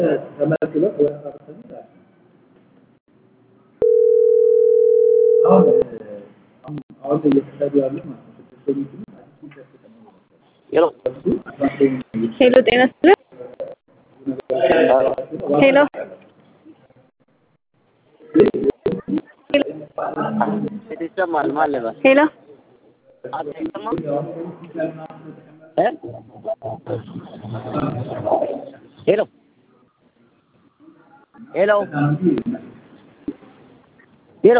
ተመልክሎ አሁን አሁን እየተሰሩ ያሉ ማለት ነው ስድስተኞቹ ሄሎ ሄሎ ጤና ይስጥልኝ። ሄሎ ይሰማል ማለት ነው። ሄሎ አይሰማም እ ሄሎ ሄሎ ሄሎ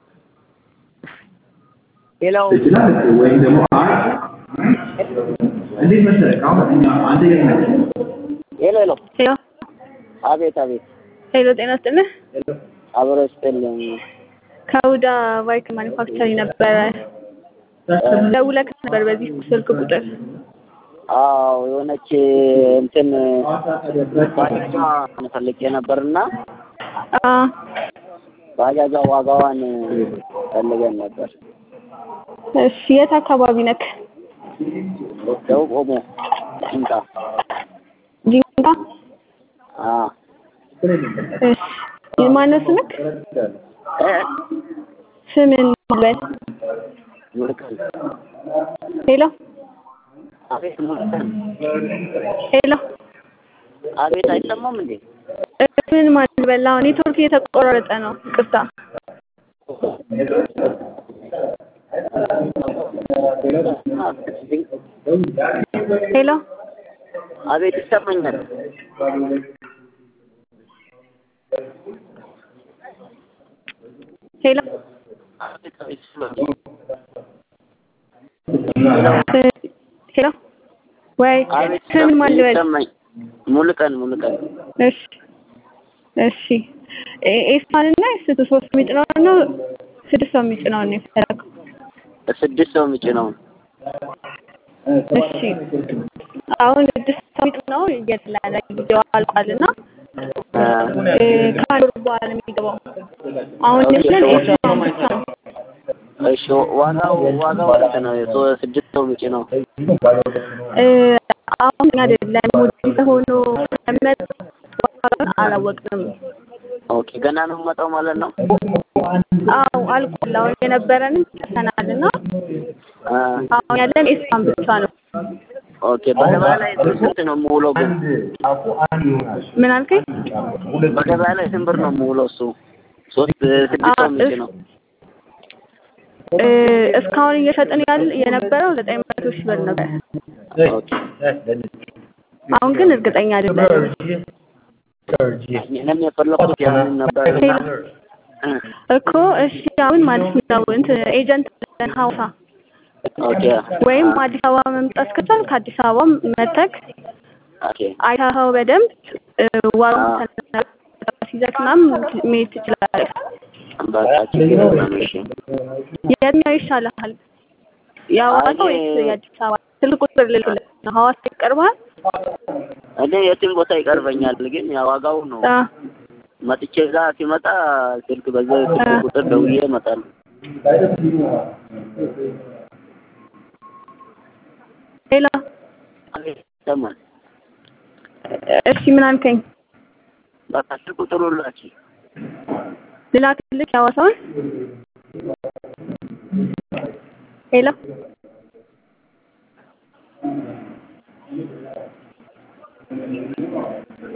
ሄሎ ወይም ደግሞ እንዴት መሰለህ አሁን እኛ አንድ ሄሎ ሄሎ ሄሎ አቤት አቤት ሄሎ ጤና ይስጥልኝ። አብሮ ይስጥልኝ። ከውዳ ባይክ ማኒፋክቸሪንግ ነበረ ደውለህ ነበር በዚህ ስልክ ቁጥር አዎ የሆነች እንትን ባጃጇ ፈልጌ ነበርና አ ባጃጇ ዋጋዋን ፈልገን ነበር። እሺ የት አካባቢ ነክ? ደቡብ ኦሞ ጭንቃ ጂንካ አ እሺ ማነው ስምክ? እ ስምን ማልበል ሙልቀን ሄሎ አቤት ሙልቀን ሄሎ አቤት አይሰማም እንዴ? ስምን ማልበል አሁን ኔትወርክ እየተቆራረጠ ነው። ይቅርታ ሄሎ አቤት ይሰማኛል። ሄሎ አቤት አቤት ይሰማኛል። ሄሎ ወይ አቤት ስምን ማልበል ይሰማኝ ሙልቀን ሙልቀን እሺ እሺ ኤ- ኤስፓን እና ኤስቱ ሶስት የሚጭነው ነው ስድስት ሰው የሚጭነው ነው የፈለገው? ስድስት ሰው የሚጭነው እሺ አሁን ስድስት ሰው የሚጭነው እየተላለ ጊዜው አልቋል እና እ፣ ከአንድ ወር በኋላ ነው የሚገባው። አሁን ያለን ኤስፓን ብቻ ነው። እሺ ዋጋው ዋጋው ስንት ነው? የሶ- ስድስት ሰው የሚጭነው እ፣ አሁን አይደለም ወደ ሆኖ መመጥ ዋጋውን አላወቅንም። ኦኬ ገና ነው የምመጣው ማለት ነው። አዎ አልቋል። አሁን የነበረንን ጨርሰናል እና አ አሁን ያለን ኤስፓን ብቻ ነው። ኦኬ በገበያ ላይ ስንት ነው የምውለው ግን? ምን አልከኝ? በገበያ ላይ ስንት ብር ነው የምውለው እሱ? ሶስት ስድስት ሰው የሚጭነው እ፣ እስካሁን እየሸጥን ያል የነበረው ዘጠኝ መቶ ሺህ ብር ነበር። ኦኬ አሁን ግን እርግጠኛ አይደለም። እኔም የፈለኩት ያንን ነበር እና እ እኮ እሺ፣ አሁን ማለት ነው እንትን ኤጀንት አለን ሐዋሳ ኦኬ ወይም አዲስ አበባ መምጣት ከቻል ከአዲስ አበባ መተክ ኦኬ አይተኸው በደንብ እ፣ ዋጋውን ሲዘክ ምናምን መሄድ ትችላለህ። በቃ ችግር የለም እሺ የትኛው ይሻልሃል? የሐዋሳ አይ፣ ወይስ የአዲስ አበባ? ስልክ ቁጥር ልልክልህ ነው። ሐዋሳ ይቀርብሃል? እኔ የትም ቦታ ይቀርበኛል፣ ግን ያ ዋጋው ነው። አ፣ መጥቼ እዛ ሲመጣ ስልክ በዛ ስልክ ቁጥር ደውዬ እመጣለሁ። ሌላ አቤት ይሰማል። እሺ፣ ምን አልከኝ? በቃ ስልክ ቁጥሩን ላኪ። ልላክልህ የሐዋሳውን? ሄሎ